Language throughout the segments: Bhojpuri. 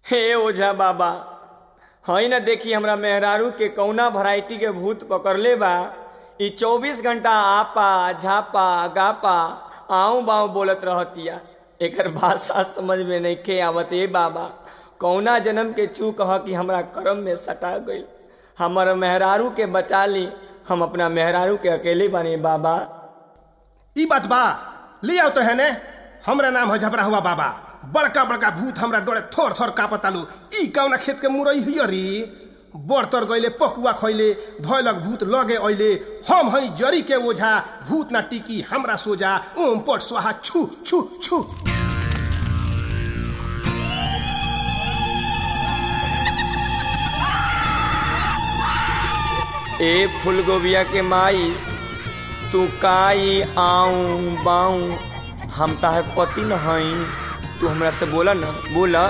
हे ओझा बाबा हई न देखी हमरा मेहरारू के कौना वैरायटी के भूत पकड़ले बा ई चौबीस घंटा आपा झापा गापा आऊ बाऊ बोलत रहतिया एकर भाषा समझ में नहीं के आवत ए बाबा कौना जन्म के चूक ह कि हमरा कर्म में सटा गई हमर मेहरारू के बचा ली हम अपना मेहरारू के अकेले बने बाबा ई बात बा ले आओ तो है ने हमरा नाम है झबरा हुआ बाबा बड़का बड़का भूत हमरा डोरे थोर थोर कापतालू ई कौना खेत के मुरई हियरी बड़ तर गईले पकुआ खैले धैलक भूत लगे अइले हम हई जरी के ओझा भूत ना टिकी हमरा सोजा ओम पट स्वाहा छु छु छु ए फूलगोबिया के माई तू काई आऊं बाऊं हम ताहे पति न हई तू हमरा से बोला न बोला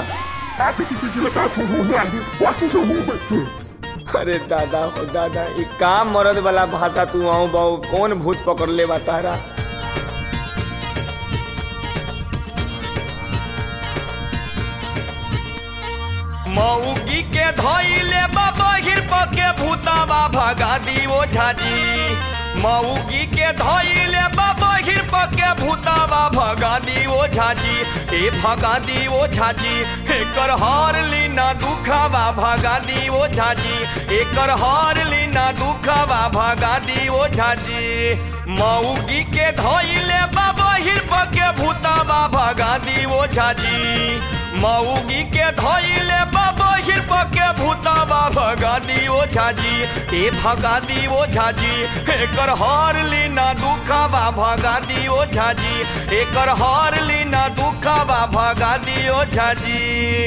अरे दादा हो दादा ई का मरद वाला भाषा तू आऊं बाऊ कौन भूत पकड़ ले बा तारा मऊगी के धइले बहिर पके भूतावा भगा दी ओ झाजी मऊगी के धइले बहिर पके भूतावा भगा दी ओ झाजी ए भगा दी ओ झाजी एकर हार लीना दुखावा भगा दी ओ झाजी एकर हार लीना दुखावा भगा दी ओ झाजी मऊगी के धइले बहिर पके भूतावा भगा दी ओ झाजी मऊगी के धइले बहिर पके भूतावा भगा दी ओ झाजी ए भगा दी ओ झाजी एकर हार लीना दुखावा भगा दी ओ झाजी एकर हार लीना दुखावा भगा दी ओ झाजी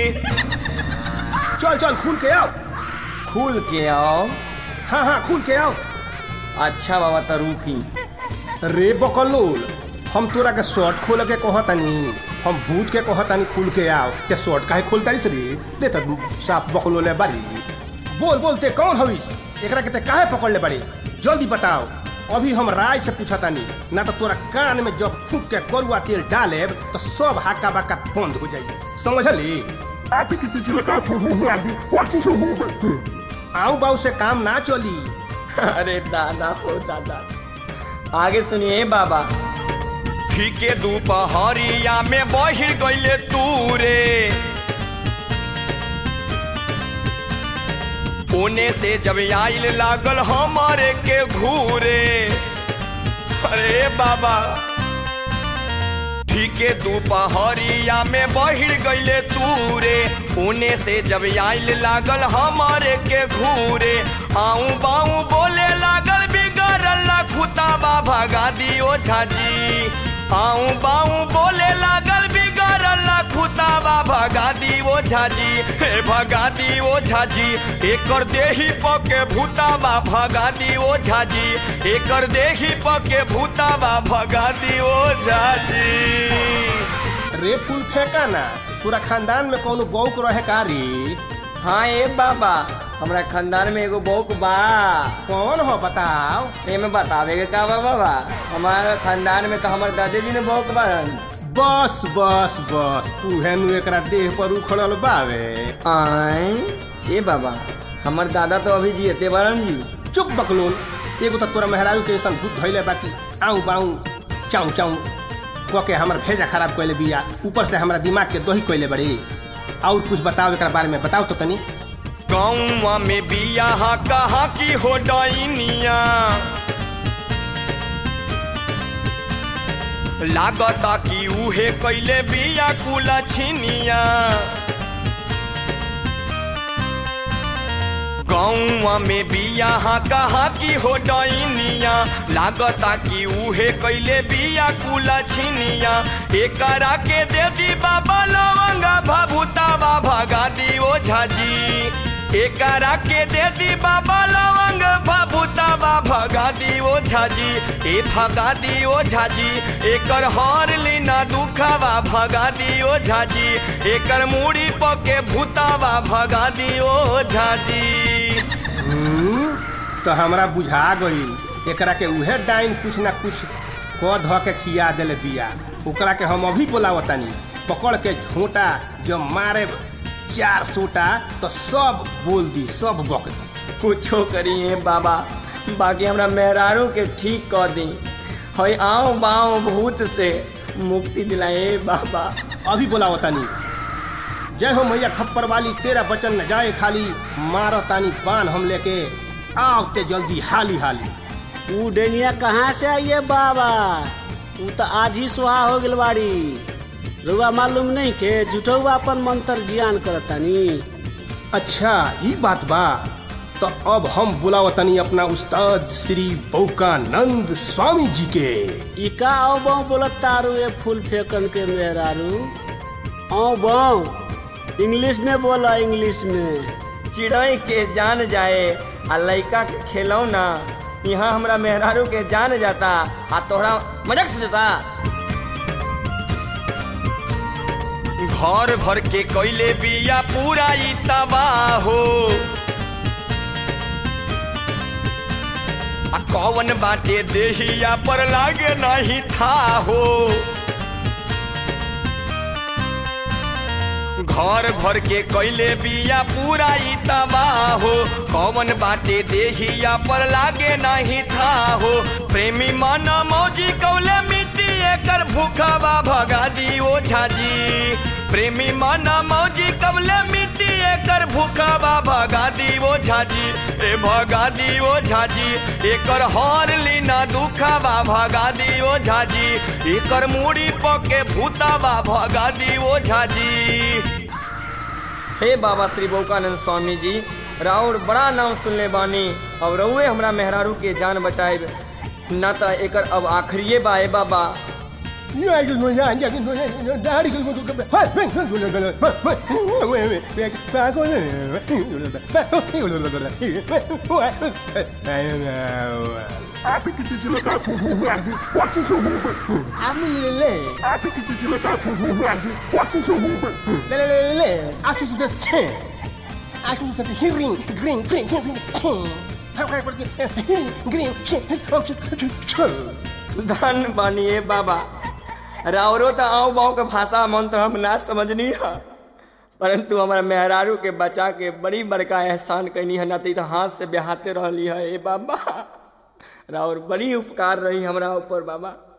चल चल खुल के आओ खुल के आओ हाँ हाँ खुल के आओ अच्छा बाबा तो रुकी रे बकलोल हम तोरा के शर्ट खोल के कहतानी हम भूत के कहतानी खुल के आओ ते शर्ट काहे खोलतानी रे दे त साफ बकलोले बारी बोल बोल ते कौन हविस एकरा के ते काहे पकड़ ले बारी जल्दी बताओ अभी हम राय से पूछतानी ना तो तोरा कान में जब फूक के करुआ तेल डालेब तो सब हाका बाका बंद हो जाई समझली आऊ बाऊ से काम ना चली अरे दादा हो दादा आगे सुनिए बाबा ठीके दोपहरिया में बहिर गईले तूरे ओने से जब आइल लागल हमारे के घूरे अरे बाबा ठीके दोपहरिया में बहिर गईले तूरे ओने से जब आइल लागल हमारे के घूरे आऊ बाऊ बोले लागल बिगड़ल खुताबा भगा दियो झाजी आऊ बाऊ बोले लागल बिगड़ल खुताबा भगा दियो झाजी हे भगा दियो झाजी एकर देही पके भूताबा भगा दियो झाजी एकर देही पके भूताबा भगा दियो झाजी रे फूल फेंका ना पूरा खानदान में कोनो बौक रहे कारी हाँ ए बाबा हमरा खानदान में एगो बौक बा कौन हो बताओ एमे बतावे के का बा बाबा हमारे खानदान में तो हमारे दादाजी ने बौक बारन बस बस बस उहे नु एकरा देह पर उखड़ल बावे आय ए बाबा हमर दादा तो अभी जियते बारन जी चुप बकलोल एगो तो तोरा मेहरारू के ऐसन भूत धइले बाकी आऊ बाऊ चाऊ चाऊ क के हमर भेजा खराब कइले बिया ऊपर से हमरा दिमाग के दही कइले बड़ी और कुछ बताओ एकरा बारे में बताओ तो तनी गाँवा में बिया हा कहा की हो डाइनिया लागता कि उहे कैले बिया कुला छिनिया गौवा में बिया हा कहा की हो डाइनिया लागता कि उहे कैले बिया कुला छिनिया एकरा के दे दी बाबा लवंगा भभूतावा भगा दी ओ झाजी एकरा के दे दी बाबा लवंग भभूतावा भगा दी ओ झाजी ए भगा दी ओ झाजी एकर हार लीना दुखावा भगा दी ओ झाजी एकर मूड़ी पके भूतावा भगा दी ओ झाजी हम्म, तो हमरा बुझा गईल एकरा के उहे डाइन कुछ ना कुछ क ध के खिया देले बिया ओकरा के हम अभी बोलावतानी पकड़ के झोंटा जब मारे चार सोटा तो सब बोल दी सब बक दी कुछो करिए बाबा बाकी हमरा मेहरारू के ठीक कर दी हई आओ बाओ भूत से मुक्ति दिलाए बाबा अभी बोलाओ तानी जय हो मैया खप्पर वाली तेरा बचन न जाए खाली मारो तानी बान हम लेके आओ ते जल्दी हाली हाली ऊ डेनिया कहाँ से आइए बाबा ऊ तो आज ही सुहा हो गल बाड़ी रुआ मालूम नहीं के जुटौआ अपन मंत्र जियान करतानी अच्छा ये बात बा तो अब हम बुलाओ तनी अपना उस्ताद श्री बौकानंद स्वामी जी के ई का आओ बाऊ बोलत तारू ये फूल फेंकन के मेहरारू आओ बाऊ इंग्लिश में बोला इंग्लिश में चिड़ै के जान जाए आ लइका के खेलौना यहाँ हमरा मेहरारू के जान जाता आ तोहरा मजाक से जाता घर भर के कैले बिया पूरा ई तबाह हो आ कौन बाटे देहिया पर लागे नहीं था हो घर भर के कैले बिया पूरा ई तबाह हो कौन बाटे देहिया पर लागे नहीं था हो प्रेमी मन मौजी कौले मिट्टी एकर भूखबा भगा दी ओ झाजी प्रेमी मन मौजी कबले मिट्टी एकर भूखबा भगा दी ओ झाजी ए भगा दी ओ झाजी एकर हर लीना दुखबा भगा दी ओ झाजी एकर मूड़ी पके भूतबा भगा दी ओ झाजी हे बाबा श्री बौकानंद स्वामी जी राउर बड़ा नाम सुनले बानी अब रउए हमरा मेहरारू के जान बचाए ना तो एकर अब आखिरिए बा ए बाबा धन बानी ए बाबा राउरो तो आओ बाओ के भाषा मंत्र हम ना समझनी है परंतु हमारा मेहरारू के बचा के बड़ी बड़का एहसान कैनी है ना तो हाथ से बेहाते रहली है ए बाबा राउर बड़ी उपकार रही हमरा ऊपर बाबा